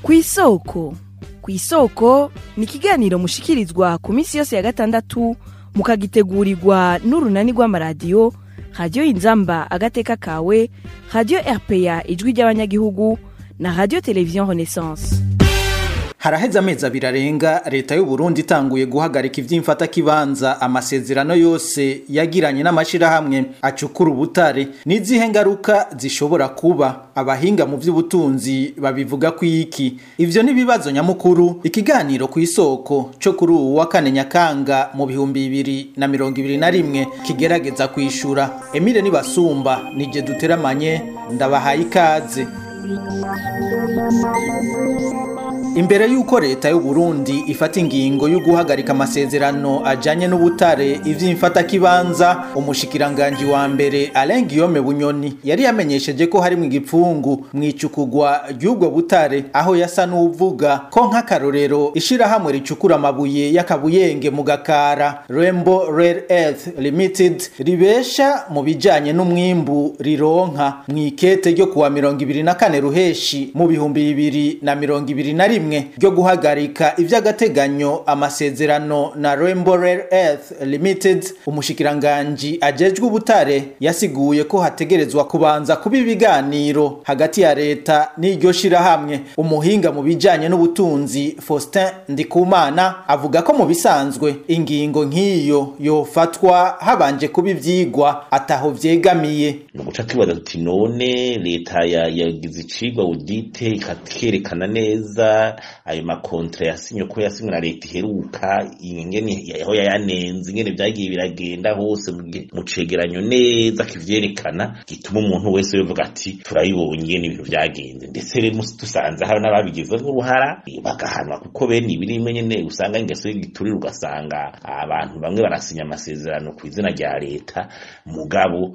ku isoko ku isoko ni ikiganiro mushikirizwa ku minsi yose ya gatandatu mukagitegurirwa n'urunani rw'amaradiyo radiyo inzamba agateka kawe radiyo rpa ijwi ry'abanyagihugu na radiyo televiziyo renaissance haraheze amezi abiri arenga leta y'u Burundi itanguye guhagarika ivy'imfatakibanza amasezerano yose yagiranye n'amashirahamwe acukura ubutare n'izihe ngaruka zishobora kuba abahinga mu vy'ubutunzi babivuga ko iki ivyo ni ibibazo nyamukuru ikiganiro ku isoko co kuri uwu wa kane nyakanga mu bihumbi bibiri na mirongo ibiri na rimwe kigerageza kwishura emile nibasumba nije duteramanye ndabahaye ikaze imbere y'uko leta y'u Burundi ifata ingingo yo guhagarika amasezerano ajanye n'ubutare ivy'imfatakibanza umushikiranganji wa mbere Alain Guillaume Bunyoni yari yamenyesheje ko harimwo igipfungu mw'icukugwa ry'ubwo butare aho yasa n'uvuga ko nk'akarorero ishirahamwe ricukura amabuye y'akabuyenge mu gakara Rainbow Rare Earth Limited ribesha mu bijanye n'umwimbu rironka mw'ikete ryo kuwa mirongo ibiri na kane ruheshi mu bihumbi bibiri na mirongo ibiri na rimwe ryo guhagarika ivy'agateganyo amasezerano na Rainbow Rare Earth Limited umushikiranganji ajejwe ubutare yasiguye ko hategerezwa kubanza kuba ibiganiro hagati ya leta n'iryo shirahamwe umuhinga mu bijanye n'ubutunzi Faustin Ndikumana avuga ko mu bisanzwe ingingo nk'iyo yofatwa habanje kuba ivyigwa ataho vyegamiye ni uguca tubaza tuti none leta yagize icigwa audite ikakerekana neza ayo makontra yasinye ko yasinywe na leta iheruka ingene aho yayanenze ingene vyagiye biragenda hose mu cegeranyo neza kivyerekana gituma umuntu wese yovuga ati turabibonye ingene ibintu vyagenze ndetse rero dusanze hari n'ababigizemo uruhara bagahanwa kuko bene ibi rimwe nyene usanga ingeso y'igiturire ugasanga abantu bamwe barasinya amasezerano ku izina rya leta mugabo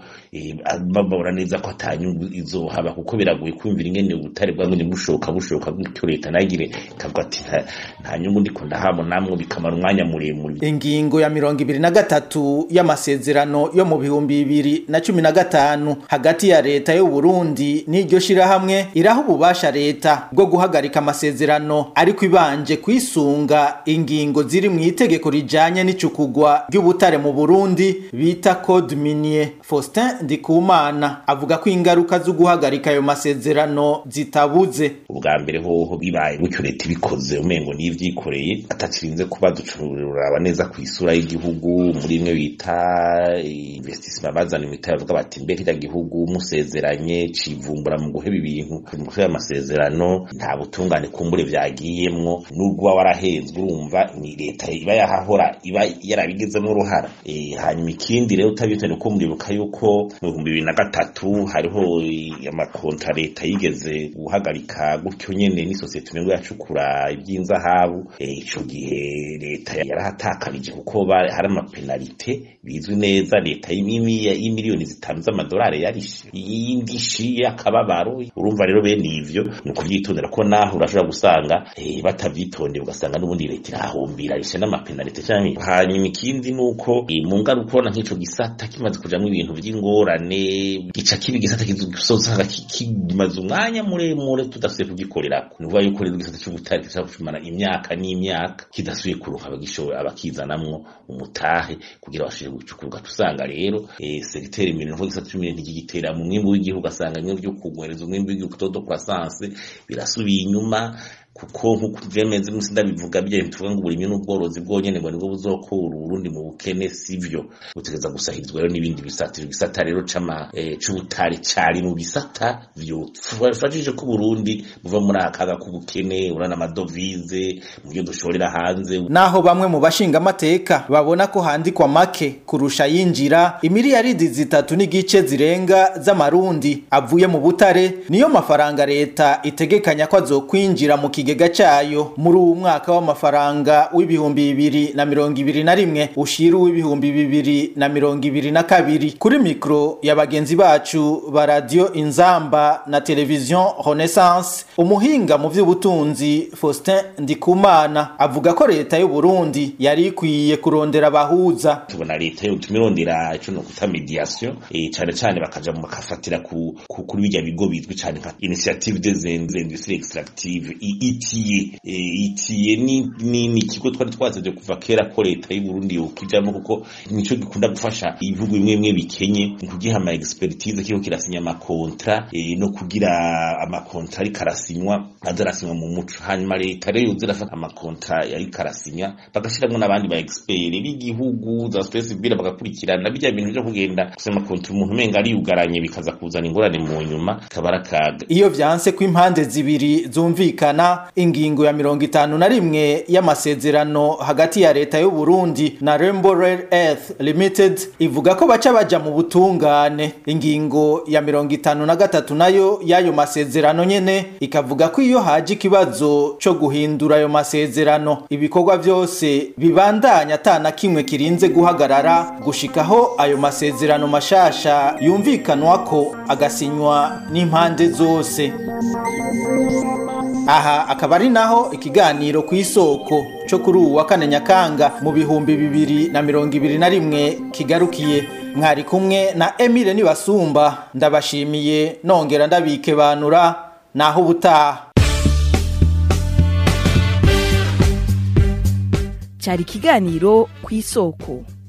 babona neza ko atanyungu izohaba kuko biragoye kumvira ingene ubutare bwamwe bushoka bushoka gutyo leta nagire ikavuga ati nta nyungu ndiko ndahabona namwe bikamara umwanya muremure ingingo ya mirongo ibiri na gatatu y'amasezerano yo mu bihumbi bibiri na cumi na gatanu hagati ya leta y'u Burundi n'iryo shirahamwe iraha ububasha leta bwo guhagarika amasezerano ariko ibanje kwisunga ingingo ziri mu itegeko rijanye n'icukugwa ry'ubutare mu Burundi bita code minier Faustin Ndikumana avuga ko ingaruka zo guhagarika ayo masezerano zitabuze ubwa mbere hoho bibaye gutyo leta ibikoze umengo n'ivyikoreye atakirinze kuba ducururaba neza ku isura y'igihugu muri imwe bita investissement bazana imita bavuga bati mbe kirya gihugu musezeranye civumbura mu guheba ibintu mu guheba amasezerano nta butungane kumbure vyagiyemwo n'urwa warahezwe urumva ni leta iba yahahora iba yarabigizemo uruhara e, hanyuma ikindi rero utabyitane ko muribuka yuko mu bihumbi bibiri na gatatu hariho amakontra leta yigeze guhagarika gutyo nyene n'isosiyete umengo yacukura iby'inzahabu ico gihe leta yarahatakarije kuko hari amapenalite bizwi neza leta y'imiliyoni zitanu z'amadolari yarishe y'indishi y'akababaro urumva rero bene ivyo ni ukuvyitondera ko naho urashobora gusanga batavyitondeye ugasanga n'ubundi leta irahombira rishe n'amapenalite canke hanyuma ikindi nuko mu ngaruka ubona nk'ico gisata kimaze kujamwo ibintu vy'ingorane gica kiba igisata kizosanga kimaze umwanya muremure tudasubiye kugikorerako ni ukuvuga yuko rero igisata c'ubutare gishobora kumara imyaka n'imyaka kidasubiye kuronka abagishoboye abakizanamwo umutahe kugira bashobore gucukurwa tusanga rero segiteri imirimo nko gisata c'umuriro ntigigitera mu mwimbu w'igihugu asanga bimwe vyo kugwereza umwimbu w'igihugu todo croissance birasubiye inyuma kuko nkuko vyemeze musi ndabivuga bije tuvuga ngo uburimyi n'ubworozi bwonyene ngo nibwo buzokura urundi mu bukene sivyo butegeza gusahirizwa rero n'ibindi bisata ibisata rero cama e, c'ubutari cari mu bisata vyofashije ko Burundi buva muri akaga k'ubukene urana amadovize mu byo dushorera hanze naho bamwe mu bashinga amateka babona ko handikwa make kurusha yinjira imiliyaridi zitatu n'igice zirenga z'amarundi avuye mu butare niyo mafaranga leta itegekanya ko azokwinjira mu kigega cayo muri uwu mwaka w'amafaranga w'ibihumbi bibiri na mirongo ibiri na rimwe ushira uw'ibihumbi bibiri na mirongo ibiri na kabiri kuri mikro ya bagenzi bacu ba radio inzamba na televiziyo renaissance umuhinga mu vy'ubutunzi faustin ndikumana avuga ko leta y'u burundi yari ikwiye kurondera abahuza tubona leta yo tumirondera ico no kuta mediation eh cane cane bakaja mu bakafatira ku ku- kuri bijya bigo bizwi cane nka initiative des industries extractive I- itiye itiye ni ikigo twari twasabye kuva kera ko leta y'u Burundi yokijamo kuko nico gikunda gufasha ibihugu bimwe bimwe bikenye mu kugiha ama expertise kiko kirasinya amakontra no kugira amakontra ari karasinywa azarasinywa mu muco hanyuma leta rero yuzirafata amakontra yari karasinya bagashiramwo n'abandi ba expert b'igihugu za space bira bagakurikirana bijya bintu byo kugenda kusema kontra umuntu umenga ari yugaranye bikaza kuzana ingorane mu nyuma kabara kaga iyo vyanse ko impande zibiri zumvikana ingingo ya mirongo itanu na rimwe y'amasezerano hagati ya leta y'u Burundi na Rainbow Rare Earth Limited ivuga ko baca baja mu butungane ingingo ya mirongo itanu na gatatu nayo y'ayo masezerano nyene ikavuga ko iyo haje ikibazo co guhindura ayo masezerano ibikorwa vyose bibandanya atana kimwe kirinze guhagarara gushikaho ayo masezerano mashasha yumvikanwa ko agasinywa n'impande zose aha akaba ari naho ikiganiro ku isoko cyo kuri ubu wa kane nyakanga mu bihumbi bibiri na mirongo ibiri na rimwe kigarukiye mwari kumwe na emile nibasumba ndabashimiye nongera ndabikebanura naho ubutaha cyari ikiganiro ku isoko